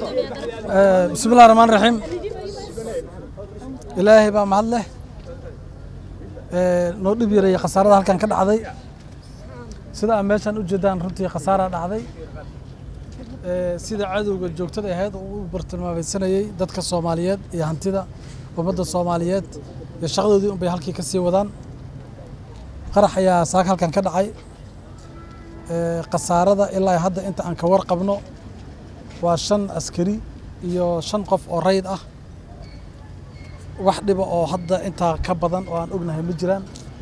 bismi illahi raxmaan raxiim ilaahay baa mahad leh noo dhib yareeyey khasaarada halkan ka dhacday sida aa meeshaan u jeedaan runtii khasaaraa dhacday sida cadowga joogtada ahayd oo u bartilmaameysanayey dadka soomaaliyeed iyo hantida ummadda soomaaliyeed iyo shaqadoodii un bay halkii ka sii wadaan qarax ayaa saaka halkan ka dhacay khasaarada ilaa hadda inta aan ka warqabno waa shan askari iyo shan qof oo rayd ah wax dhiba oo hadda intaa ka badan oo aan ognahay ma jiraan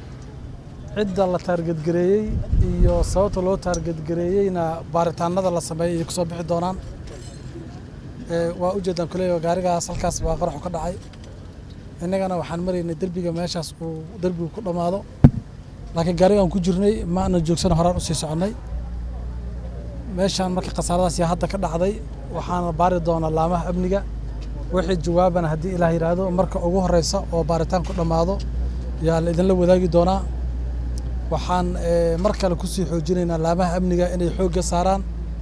cidda la taargedgareeyey iyo sababta loo taargedgareeyeyna baaritaanada la sameeyey ay kusoo bixi doonaan waa ujeedaan kuleeya gaarigaas halkaas baa qaraxu ka dhacay innagana waxaan maraynay derbiga meeshaas uu derbigu ku dhammaado laakiin gaarigaan ku jirnay ma ana joogsan horaan usii soconnay meeshaan marka khasaaradaas yaa hadda ka dhacday waxaana baari doonaa laamaha amniga wixii jawaabana haddii ilaah yidhaahdo marka ugu horeysa oo baaritaan ku dhammaado yaa la idinla wadaagi doonaa waxaan mar kale kusii xoojinaynaa laamaha amniga inay xoogga saaraan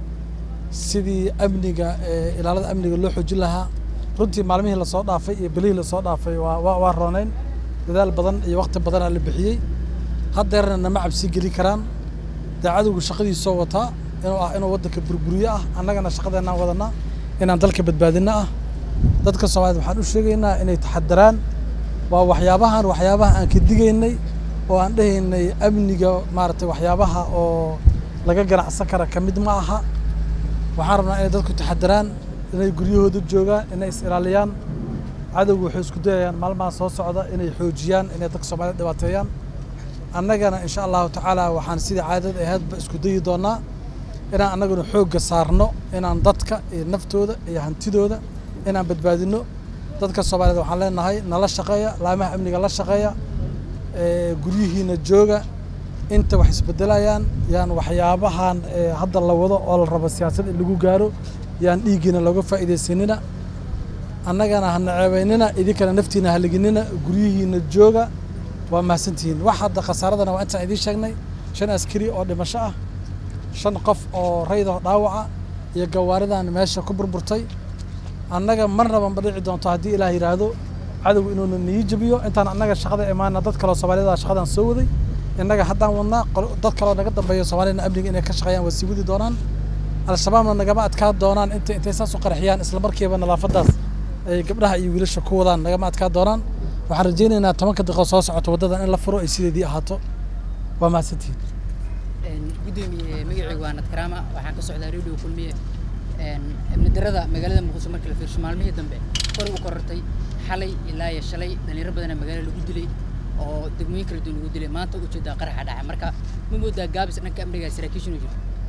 sidii amniga ilaalada amniga loo xoojin lahaa runtii maalmihii lasoo dhaafay iyo bilihii lasoo dhaafay waa waa roonayn dadaal badan iyo waqti badanaa la bixiyey haddeerna nama cabsi geli karaan dee cadowgu shaqadiisoo wataa inuu ah inuu waddanka burburiyo ah annagana shaqadeennaan wadanaa inaan dalka badbaadinno ah dadka soomaaliyed waxaan u sheegaynaa inay taxadaraan waa waxyaabahan waxyaabaha aan ka digaynay oo aan dhehaynay amniga maaragtay waxyaabaha oo laga ganacsan kara ka mid ma aha waxaan rabnaa inay dadku taxadaraan inay guryahooda joogaan inay is ilaaliyaan cadowgu waxay isku dayayaan maalmaha soo socda inay xoojiyaan inay dadka soomaaliyed dhibaateeyaan annagana insha allahu tacaala waxaan sidii caadada ahaydba isku dayi doonaa inaan annaguna xoogga saarno inaan dadka iyo naftooda iyo hantidooda inaan badbaadino dadka soomaaliyed waxaan leenahay nala shaqeeya laamaha amniga la shaqeeya guryihiina jooga inta wax isbedelayaan yaan waxyaabahan hadda la wado oo la rabo siyaasad in lagu gaaro yaan dhiiggiina looga faa'iidaysanina annagana ha naceebaynina idinkana naftiina haliginina guryihiina jooga waa mahadsantihiin wax hadda khasaaradana waa intaan idiin sheegnay shan askari oo dhimasho ah shan qof oo rayda dhaawaca iyo gawaaridan meesha ku burburtay annaga marnaba ma dhici doonto haddii ilaah yidhaahdo cadowgu inuuna nii jabiyo intaan annaga shaqada imaana dad kaleo soomaaliyada shaqadan soo waday innaga haddaan wadnaa dad kaloo naga dambeeya soomaaliyana amniga inay ka shaqeeyaan waa sii wadi doonaan al-shabaabna nagama adkaa doonaan inta intay saas u qarxiyaan isla markiiba nadaafadaas ay gabdhaha iyo wiilasha ku wadaan nagama adkaa doonaan waxaan rajaynaynaa tobanka daqiiqo soo socoto waddadan in la furo ay sideedii ahaato waa mahadsantihiin gudoomiye magacaygu waa nadkaraama waxaan ka socdaa radio kulmiye amni darada magaalada muqdisho marka la fiirsho maalmihii dambe kor u korortay xalay ilaa iyo shalay dhalinyaro badana magaalada lagu dilay oo degmooyin kala duwan lagu dilay maanta ujeedaa qaraxa dhacay marka ma moodaa gaabis dhanka amniga saraakiisha inuu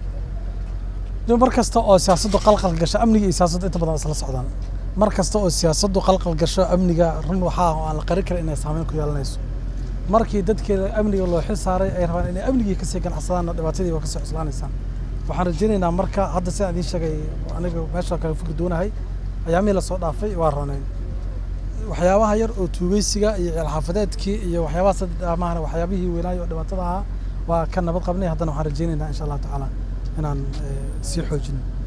jiro mar kasta oo siyaasaddu qalqal gasho amniga iyo siyaasaddu inta badan isla socdaan mar kasta oo siyaasaddu qalqal gasho amniga run waxaa oo aan la qarin karin inay saameyn ku yeelanayso markii dadkeeda amniga loo xil saaray ay rabaan inay amnigii kasii ganacsadaanna dhibaatadii waa kasii cuslaanaysaan waxaan rajaynaynaa marka hadda sidaan idiin sheegay aniga meesha kale fikir doonahay ayaamihii lasoo dhaafay waa ronayn waxyaabaha yar oo tuugeysiga iyo ceelxaafadeedkii iyo waxyaabaha sadamaahana waxyaabihii weynaayo oo dhibaatada ahaa waa ka nabad qabnay haddana waxaan rajaynaynaa insha allahu tacaala inaan sii xoojino